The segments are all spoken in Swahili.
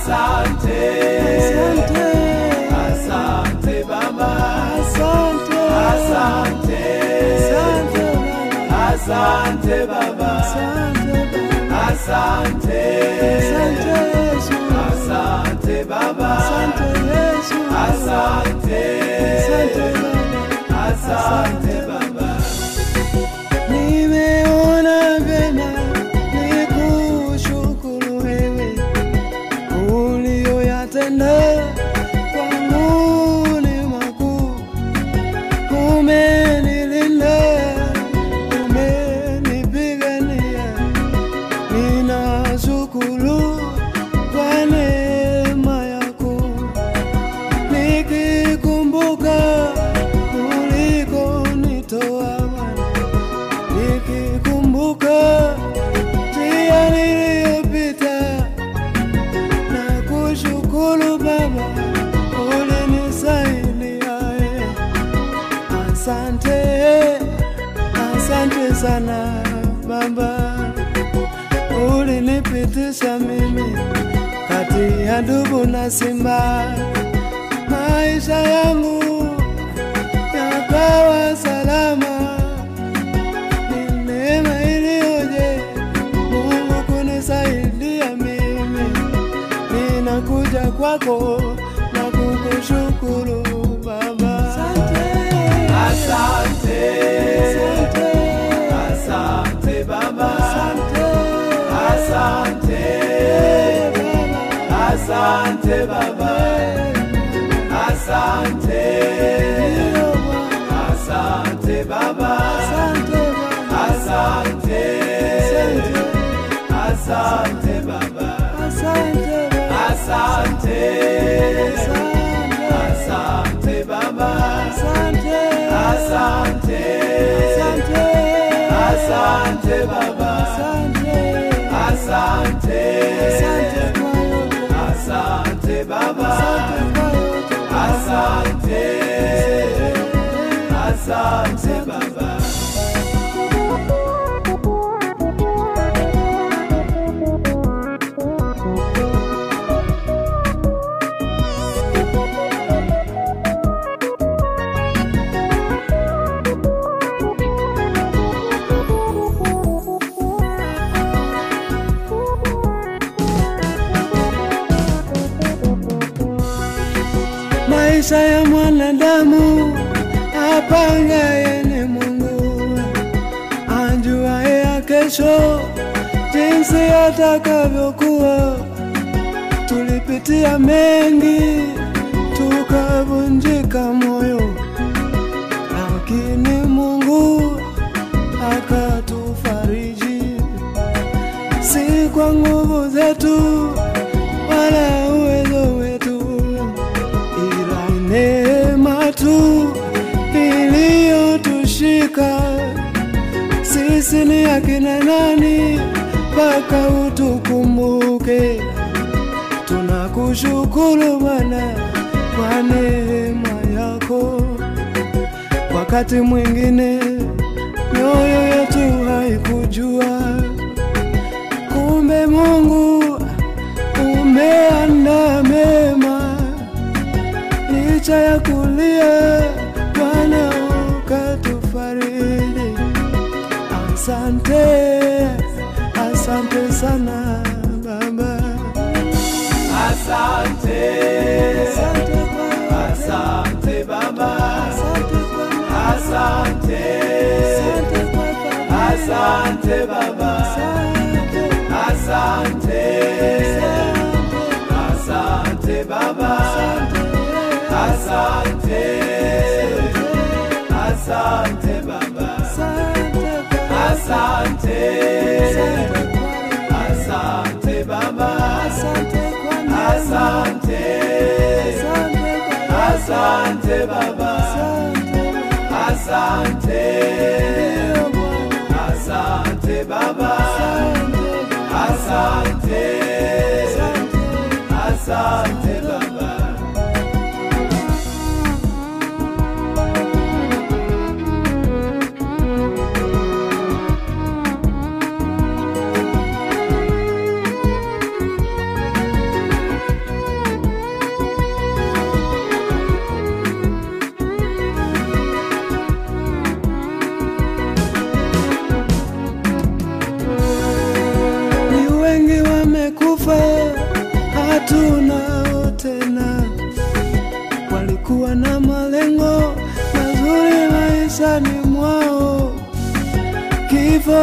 Asante, asante, asante Baba, asante, asante, asante asante Baba, Baba, asante Baba, asante, asante Yesu, asante Baba, asante Yesu, asante, asante Baba. asante Baba. Nimeona vyema nikushukuru wewe ulioyatenda kwangu ni makuu. Umenilinda, umenipigania, ninashukuru kwa neema yako nikikumbuka ulikonitoa Bwana, nikikumbuka njia niliyopita na kushukuru Baba ulinisaidia. eh. Asante, asante sana Baba, ulinipitisha mimi kati ya ndugu na simba maisha yangu yakawa salama. Ni neema iliyoje Mungu kunisaidia mimi, ninakuja kwako na kukushukuru Baba. Asante, Asante, asante, asante Baba, asante, asante, Baba. asante Baba, asante, Ndiyo Bwana. asante Baba, Asante Baba. asante, asante Baba, Asante Baba. asante, Asante. asante Baba, Asante. asante, Asante. asante Baba, Asante. asante, Asante kwa yote. asante Baba, Asante kwa yote. asante, asante Baba. Maisha ya mwanadamu apangaye ni Mungu, ajuaye ya kesho jinsi atakavyokuwa. Tulipitia mengi tukavunjika moyo, lakini Mungu akatufariji, si kwa nguvu zetu wala uwezo wetu ila neema tu iliyotushika sisi. Ni akina nani mpaka utukumbuke? Tunakushukuru Bwana kwa neema yako. Wakati mwingine mioyo yetu haikujua, kumbe Mungu umeandaa mema licha ya kulia, Bwana ukatufariji. Asante, asante sana Baba, Asante, asante kwa asante Baba, asante kwa asante, asante kwa Baba, asante Baba, asante, asante, asante Baba, asante, asante Baba, asante, asante Baba, asante, asante Baba, asante, asante Baba, asante, asante Baba. hatunao tena. Walikuwa na malengo mazuri maishani mwao, kifo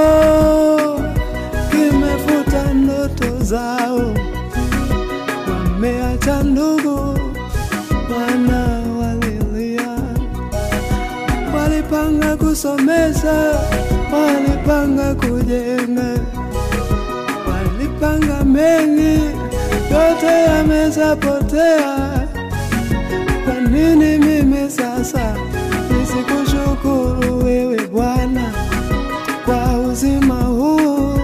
kimefuta ndoto zao, wameacha ndugu wana walilia, walipanga kusomesha, walipanga kujenga, walipanga mengi, yote yamezapotea. Kwa nini mimi sasa nisikushukuru wewe Bwana kwa uzima huu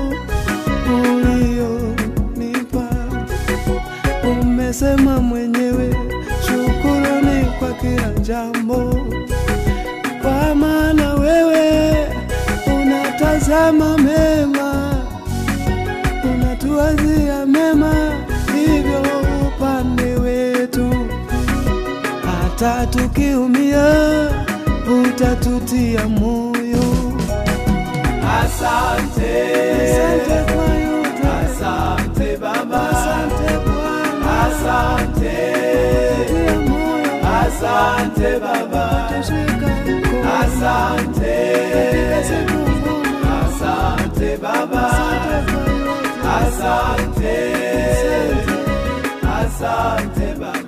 ulionipa? Umesema mwenyewe shukuruni kwa kila jambo, kwa maana wewe unatazama mema, unatuwazia mema, hivyo upande wetu hata tukiumia utatutia moyo. Asante, Asante kwa yote, asante Baba, asante Bwana, asante, tia moyo, asante Baba, tushika mkono asante, katika siku ngumu. asante Baba, Asante kwa yote, asante, asante. asante Baba.